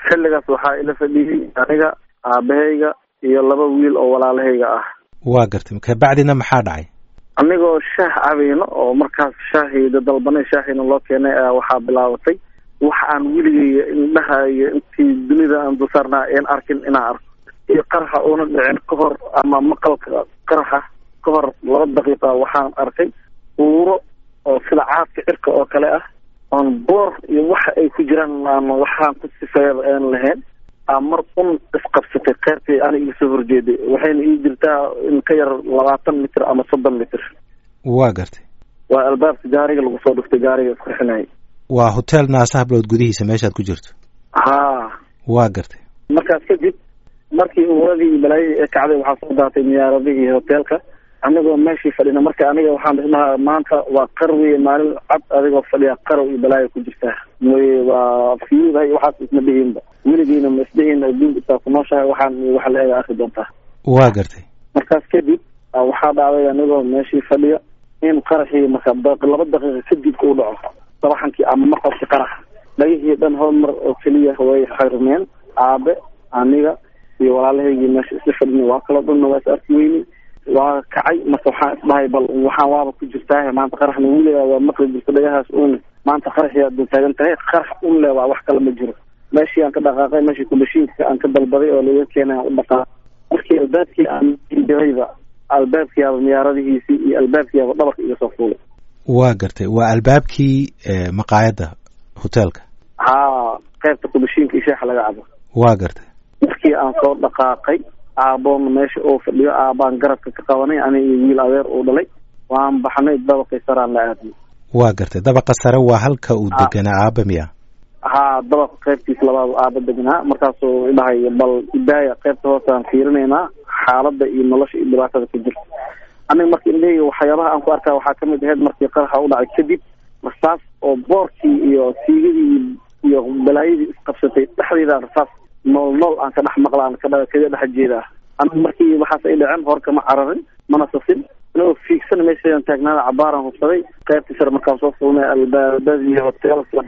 xilligaas waxaa ila fadhiyey aniga aabahayga iyo laba wiil oo walaalahayga ah waa gartay kabacdina maxaa dhacay anigoo shaah cabayno oo markaas shaahiyda dalbanay shaahiina loo keenay ayaa waxaa bilaabatay wax aan weligay indhahayo intii dunida aan dulsaarnaa een arkin inaan arko iyo qaraxa uuna dhicin ka hor ama maqalka qaraxa ka hor laba daqiiqa waxaan arkay uuro oo sida caadka cirka oo kale ah oon boor iyo waxa ay ku jiraan aan waxaan ku sifeeyaba aan lahayn aa mar un isqabsatay qeybtii ana iga soo horjeeday waxayna ii jirtaa in ka yar labaatan mitir ama soddon mitir waa gartay waa albaabka gaariga lagu soo dhuftay gaariga isqurxinayay waa hotel naasaha bilood gudihiisa meeshaad ku jirto haa waa gartay markaas kadib markii uuradii iyo balaayadii ee kacday waxaa soo daatay miyaaradihii hoteelka anigoo meeshii fadhina marka aniga waxaan isdhahaa maanta waa qar weye maalin cad adigoo fadhiya qarow iyo balaayo ku jirtaa mooye waa fiyuuda iyo waxaas isma dhihiinba weligiina ma isdhihiin adduunka intaa ku nooshahay waxaan iyo waxa la eega arki doontaa waa gartay markaas kadib waxaa dhacday anigoo meeshii fadhiya in qaraxii marka laba daqiiqa kadib uu dhaco sabaxankii ama maqalkii qaraxa dhagihii dhan hal mar oo keliya way xirmeen aabe aniga iyo walaalahaygii meesha isla fadhina waa kala dhanna waa is arki weyni waa kacay marka waxaan isdhahay bal waxaan waaba ku jirtaa maanta qaraxna weligaa waa maqli jirta dhagahaas uune maanta qaraxii aad taagan tahay qarax un le waa wax kale ma jiro meeshii aan ka dhaqaaqay meeshii kubashiinka aan ka dalbaday oo laga keenay aan u dhaqaaq markii albaabkii aan dirayba albaabkiiaba miyaaradihiisii iyo albaabkiiaba dhabarka iga soo fuulay waa gartay waa albaabkii maqaayadda hoteelka haa qaybta kubashiinka iyo sheexa laga cabo waa gartay markii aan soo dhaqaaqay aaboon meesha uu fadhiyo aabaan garabka ka qabanay aniga iyo wiil adeer uu dhalay waan baxnay dabaqii saraan la aadnay waa gartay dabaqa sare waa halka uu deganaa aaba miya haa dabaqa qaybtiisa labaad aaba degnaa markaasuu idhahay bal idaaya qaybta hoosaan fiirinaynaa xaaladda iyo nolosha iyo dhibaatada ku jirta aniga marka indhahayga waxyaabaha aan ku arkaa waxaa kamid ahayd markii qaraxa u dhacay kadib rasaas oo boorkii iyo siigadii iyo balaayadii isqabsatay dhexdeeda rasaas nool nool aan ka dhex maqlaan kaga dhex jeedaa aniga markii waxaas ay dhaceen hor kama cararin mana sasin anigoo fiigsan meeshayaan taagnaada cabaaraan hubsaday qaybtii sare markaan soo fulnay albaabadii hoteelka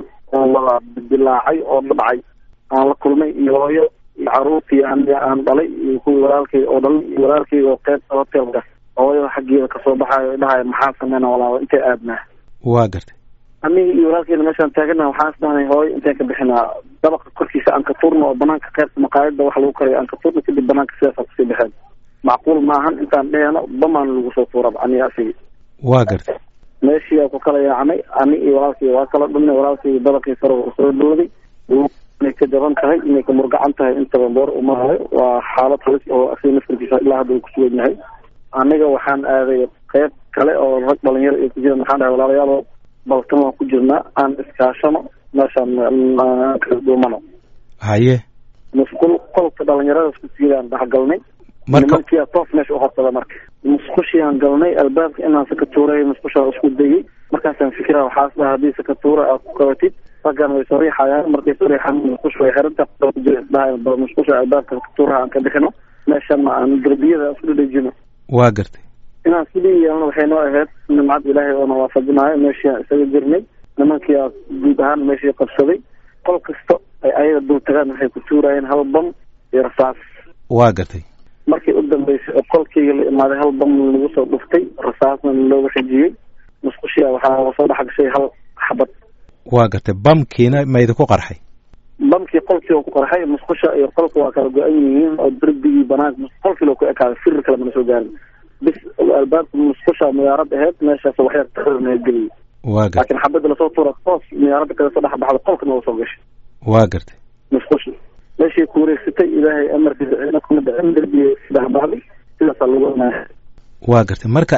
wada dilaacay oo dhacay aan la kulmay iyo hooyo iyo caruurtii aniga aan dhalay iyo kuwii walaalkay oo dhalay iyo walaalkay oo qaybta hoteelka hooyada xaggeeda kasoo baxaayo dhahay maxaa sameyna walaalo intay aadnaa waa gartay aniga iyo walaalkeyna meeshaan taagana waxaan isdhahnay hooyo intaan ka bixinaa dabaqa korkiisa aan ka turno oo banaanka qaybta maqaayada wax lagu karayo aan ka turno kadib banaanka sidaasa kusii baxeen macquul maahan intaan dheheeno bamaan lagu soo tuuraba aniga asigi waa gartay meeshii aa ku kala yaacnay ani iyo walaalkay waa kala dhumnay walaalkay dabaqii sare u soo dhowday inay ka jaban tahay inay ka murgacan tahay intaba boor umaayo waa xaalad halis oo asiga naftarkiisa ilaa hadda uu kusugan yahay aniga waxaan aaday qayb kale oo rag dhalinyaro ay ku jiraan waxaan dhahay walaalayaalo balkan waan ku jirnaa aan iskaashano meeshaan kala duumano haye musqul qolka dhalinyarada isku siidaan dhexgalnay marka nimankiia toof meesha uhorsada marka musqushiaan galnay albaabka inaan sakatuuray musqusha isku dayay markaasaan fikira waxaas dhaha haddii sakatuura aad ku qabatid raggan way sariixayaan markay sariixaan musqusha way xiranta dhaha musqusha albaabka sakatuuraha aan ka bixino meeshana aan darbiyada isku dhadhejino waa gartay inaan sidii yeelno waxay noo ahayd nimcad ilaahay oona waafajinaayo meeshii aan isaga jirnay nimankii aa guud ahaan meeshii qabsaday qol kasta ay ayaga dul tagaan waxay ku tuurayeen hal bam iyo rasaas waa gartay markii u dambeysay oo qolkeyga la imaaday hal bam lagu soo dhuftay rasaasna looga xijiyey musqushia waxaa soo dhex gashay hal xabad waa gartay bamkiina mayda ku qarxay bamkii qolkii oo ku qarxay musqusha iyo qolka waa kala go-an yihiin oo derbigii banaanka qolkii loo ku ekaaday firir kale mana soo gaarin bis albaabka musqusha miyaarad aheyd meeshaas waxyar tarirna geliyay waa gartay laakiin xabadda lasoo tuura toos miyaaradda kale soo dhex baxda qolkana waa soo gashay waa gartay musqushi meeshii ku wareegsatay ilaahay amarkiisa cidna kuma dhicin derbiga saddex baxday sidaasaa lagu imaanay waa gartay marka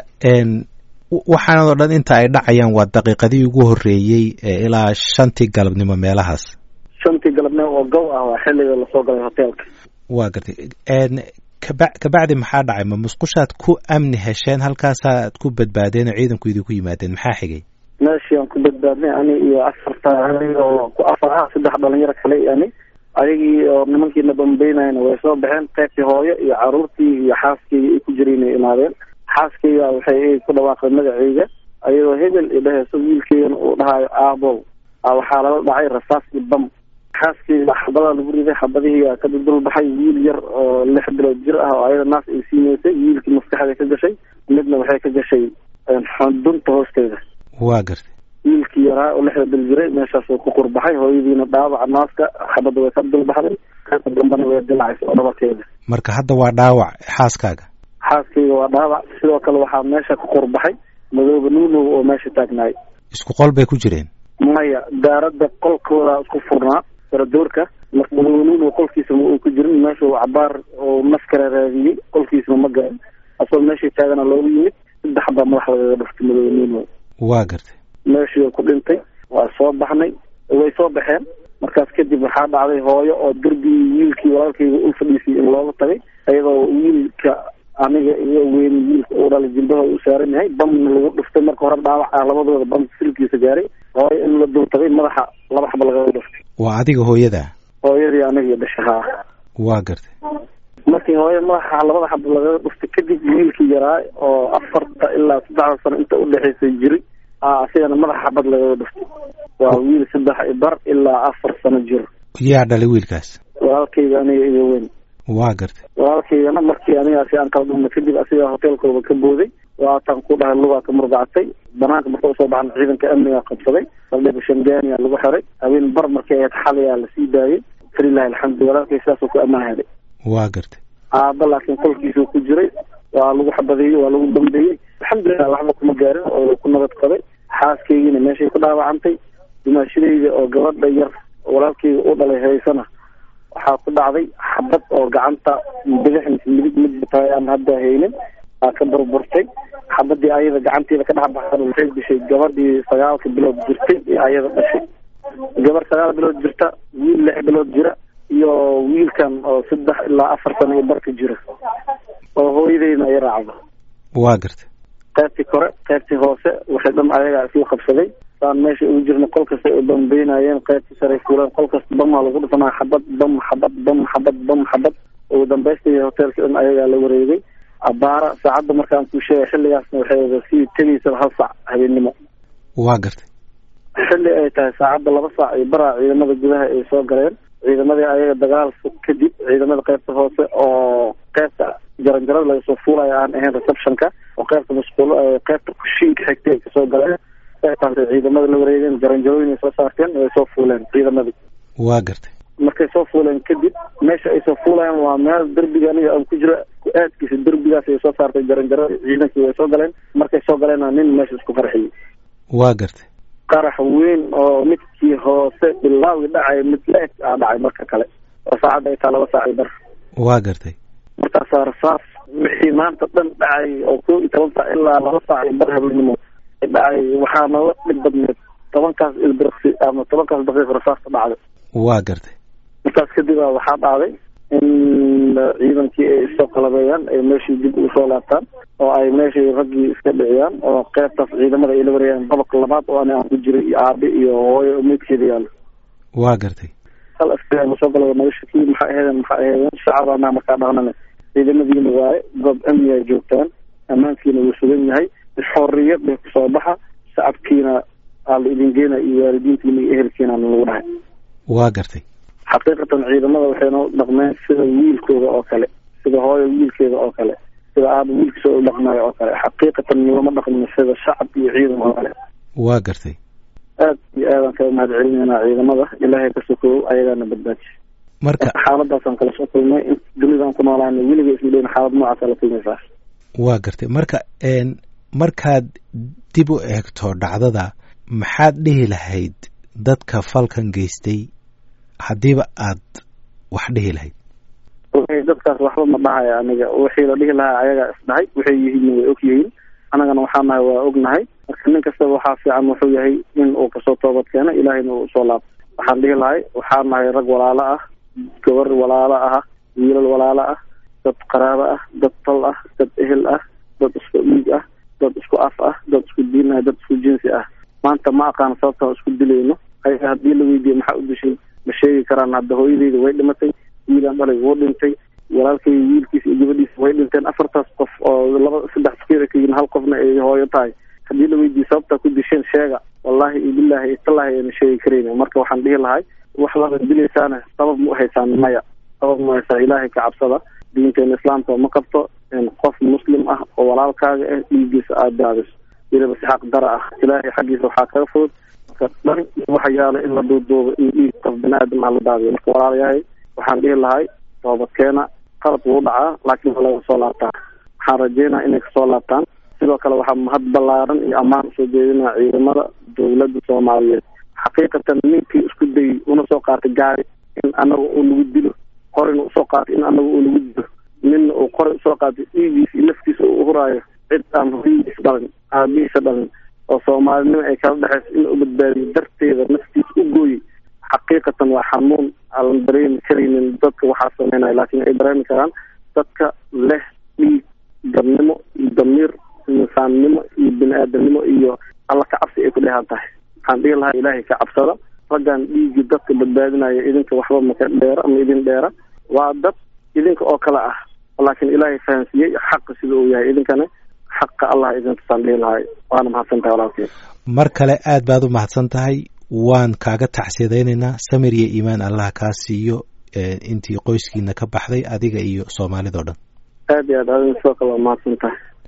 waxaanadoo dhan inta ay dhacayaan waa daqiiqadii ugu horreeyey ilaa shantii galabnimo meelahaas shantii galabnimo oo gow ah waa xilliga lasoo galay hoteelka waa gartay kaba kabacdi maxaa dhacay ma musqushaad ku amni hesheen halkaasaad ku badbaadeen oo ciidanku idinku yimaadeen maxaa xigay meeshii aan ku badbaadnay ani iyo afarta oo ku afar ah saddex dhalinyaro kale ani ayagii oo nimankiina bambeynayna way soo baxeen qaybtii hooyo iyo caruurtii iyo xaaskeyga ay ku jireen ay imaadeen xaaskeyga waxay ku dhawaaqeen magaceyga ayadoo hebel i dhaheyso wiilkeygana uu dhahayo aabow waxaa lala dhacay rasaas iyo bam xaaskeyga xabadaa lagu riday xabadihii ka dudulbaxay wiil yar oo lix bilood jir ah oo ayada naas ay siineysay wiilkii maskaxda ka gashay midna waxay ka gashay dunta hoosteeda waa gartay wiilkii yaraa oo lixda bil jiray meeshaasuu ku qurbaxay hooyadiina dhaawaca naaska xabadda way ka dulbaxday qaybta dambana way dilacaysa oo dhabarkeeda marka hadda waa dhaawac xaaskaaga xaaskeyga waa dhaawac sidoo kale waxaa meesha ka qurbaxay madooba nuunow oo meesha taagnaay isku qol bay ku jireen maya daaradda qolkooda isku furnaa faradoorka marka madooba nuunow qolkiisa ma uu ku jirin meesha uu cabaar oo maskara raadiyey qolkiisana ma garan asagoo meeshii taagana loogu yimid saddex baa madax lagaga dhuftay madooba nuunow waa gartay meeshii ku dhintay waa soo baxnay way soo baxeen markaas kadib waxaa dhacday hooyo oo derbigii wiilkii walaalkayga u fadhiisay in looga tagay iyadoo wiilka aniga iyo weyn wiilka uu dhalay jilbahooda u saaran yahay bamna lagu dhuftay marka hore dhaawac ah labadooda bam silkiisa gaaray hooyo in la dul tagay madaxa laba xaba lagaga dhuftay waa adiga hooyadaa hooyadii aniga dhasha haa waa gartay markii hooyo madaxa labada xaba lagaga dhuftay kadib wiilkii yaraa oo afarta ilaa saddexda sano inta udhexaysay jiray asigana madaxa xabad lagaga dhuftay waa wiil saddex bar ilaa afar sano jir yaa dhalay wiilkaas walaalkayga aniga iyo weyn waa gartay walaalkaygana markii anigaasi aan kala dhumna kadib asigaa hoteelkooda ka booday waataan ku dhahay lugaa ka murgacatay banaanka marka usoo baxna ciidanka amniga qabsaday saldhiga shangaaniya lagu xiray habeen bar markay ahayd xalayaa lasii daayay falilahi alxamdu walaalkay sidaasuu ku ammaan helay waa gartay aaba laakiin qolkiisuu ku jiray waa lagu xabadeeyey waa lagu dambeeyey alxamdulilah waxba kuma gaarin oo ku nabad qabay xaaskaygiina meeshay ku dhaawacantay dumaashadayda oo gabadha yar walaalkayga u dhalay haysana waxaa ku dhacday xabad oo gacanta bidix mise midig midbatahay aan hadda haynin aa ka burburtay xabadii ayada gacanteeda ka dhex baxsan waxay dishay gabadhii sagaalka bilood jirtay ee ayada dhashay gabar sagaal bilood jirta wiil lix bilood jira iyo wiilkan oo saddex ilaa afar sano iyo barka jira oo hooyadeyna ay raacdo waa gartay qaybtii kore qaybtii hoose waxay dhan ayagaa isla qabsaday saan meesha ugu jirna qol kasta ay bambeynayeen qaybtii sare fuuleen qol kasta bamaa lagu dhufanaa xabad bam xabad bam xabad bam xabad ugu dambaystii hoteelka dhan ayagaa la wareegay abaara saacadda markaan kuu sheegay xilligaasna waxay sii tegaysaba hal saac habeennimo waa gartay xilli ay tahay saacadda laba saac iyo baraa ciidamada gudaha ay soo galeen ciidamadii ayaga dagaal kadib ciidamada qaybta hoose oo qaybta jaranjarada laga soo fuulaya aan ahayn receptionka oo qaybta masquul qaybta kushiinka xigtay ay kasoo galeen qaybtaas ciidamada la wareegeen jaranjarooyin ay soo saarteen way soo fuuleen ciidamadii waa gartay markay soo fuuleen kadib meesha ay soo fuulayaan waa meel derbiga aniga aan ku jira ku-aadkiisa derbigaas ay soo saartay jaranjarada ciidankii way soo galeen markay soo galeenna nin meesha isku qarxiyey waa gartay qarax weyn oo midkii hoose bilaawi dhacay mid la-eg aa dhacay marka kale oo saacadda ay taa laba saac i bar waa gartay markaasaa rasaas wixii maanta dhan dhacay oo kow iyo toban saac ilaa laba saac iyo bar habeenimo dhacay waxaa nooga dhib badneed tobankaas ilbirqsi ama tobankaas daqiiq rasaasta dhacday waa gartay markaas kadib a waxaa dhacday in ciidankii ay isoo qalabeeyaan ay meeshii dib ugu soo laabtaan oo ay meeshii raggii iska dhiciyaan oo qaybtaas ciidamada ay la wareegaan dabaq labaad oo ani aan ku jiray iyo aabe iyo hooyo meydkeeda yaalo waa gartay hal askari ma soo gala nolosha kii maxay ahaydeen maxay ahaydeen shacabana markaa dhaqnane ciidamadiina waaye goob amni ay joogtaan ammaankiina wuu sugan yahay xorriyad bay kusoo baxa shacabkiina aa la idin geena iyo waalidiintiina iyo ehelkiina lagu dhahay waa gartay xaqiiqatan ciidamada waxay noo dhaqmeen sida wiilkooda oo kale sida hooyo wiilkeeda oo kale sida aaba wiilkiisa u dhaqmayo oo kale xaqiiqatan lama dhaqmin sida shacab iyo ciidan oo kale waa gartay aad iyo aadaan kaga mahad celinaynaa ciidamada ilaahay ka sokow ayagaana badbaaji marka xaaladaasaan kala soo kulmay in dunidaan ku noolaana weliga isma dheyn xaalad noocaasa la kulmaysaa waa gartay marka markaad dib u eegto dhacdada maxaad dhihi lahayd dadka falkan geystay haddiiba aad wax dhihi lahayd dadkaas waxba ma dhahaya aniga wixii la dhihi lahaa ayagaa isdhahay waxay yihiin way og yihiin annagana waxaa nahay waa ognahay marka nin kastaba waxaa fiican wuxuu yahay in uu kasoo toobad keeno ilaahayna uu usoo laabto waxaan dhihi lahay waxaa nahay rag walaalo ah gabar walaalo ah wiilal walaalo ah dad qaraabo ah dad tal ah dad ehel ah dad isku dhiig ah dad isku af ah dad isku diin ah dad isku jinsi ah maanta ma aqaan sababtaan isku dilayno ayaga haddii la weydiiyo maxaa u dishay ma sheegi karaan hadda hooyadeyda way dhimatay wiilaan dhalay wuu dhintay walaalkay wiilkiisa iyo gabadhiisa way dhinteen afartaas qof oo laba saddex fakir ka yihin hal qofna ay hooyo tahay haddii la weydiiyo sababtaa ku disheen sheega wallahi iyo billahi iyo tallaahi ayna sheegi karayna marka waxaan dhihi lahay wax laba dilaysaana sabab ma uhaysaan maya sabab ma uhaysaan ilaahay ka cabsada diinteena islaamka ma qabto qof muslim ah oo walaalkaaga ah dhiigiisa aada daadiso weliba si xaq dara ah ilaahay xaggiisa waxaa kaga fudud marka dhan waxa yaala in la duuduubo in dhiig qof bani aadam ah la daadiyo marka walaalayahay waxaan dhihi lahay toobadkeena qalad wuu dhacaa laakiin waa laga soo laabtaa waxaan rajeynaya inay kasoo laabtaan sidoo kale waxaa mahad ballaaran iyo ammaan usoo jeedinaya ciidamada dowladda soomaaliyeed xaqiiqatan ninkii isku dayay una soo qaatay gaari in anaga uu nagu dilo qorina usoo qaatay in anaga uu nagu dilo ninna uu qori usoo qaatay dhiigiisa iyo naftiisa uu uhuraayo cid aan horiyiis dhalin aabihiisa dhalin oo soomaalinimo ay kala dhexayso in u badbaadiyo darteeda naftiisa u gooyey xaqiiqatan waa xanuun aan dareemi karaynin dadka waxaa sameynaya laakiin ay dareemi karaan dadka leh dhiig dabnimo iyo damiir insaannimo iyo bini aadamnimo iyo alla ka cabsi ay ku dheehan tahay waxaan dhihi lahaa ilaahay ka cabsada raggan dhiigii dadka badbaadinaya idinka waxba maka dheera ama idin dheera waa dad idinka oo kale ah laakiin ilaahay fahansiiyey xaqa sida uu yahay idinkana xaqa allah idintusaan dhihi lahay waana mahadsan tahay walaalkii mar kale aad baad u mahadsan tahay waan kaaga tacsiyadaynaynaa samir iyo iimaan allah kaa siiyo intii qoyskiina ka baxday adiga iyo soomaalida o dhan aad iyo aad adin sidoo kale waa mahadsan tahay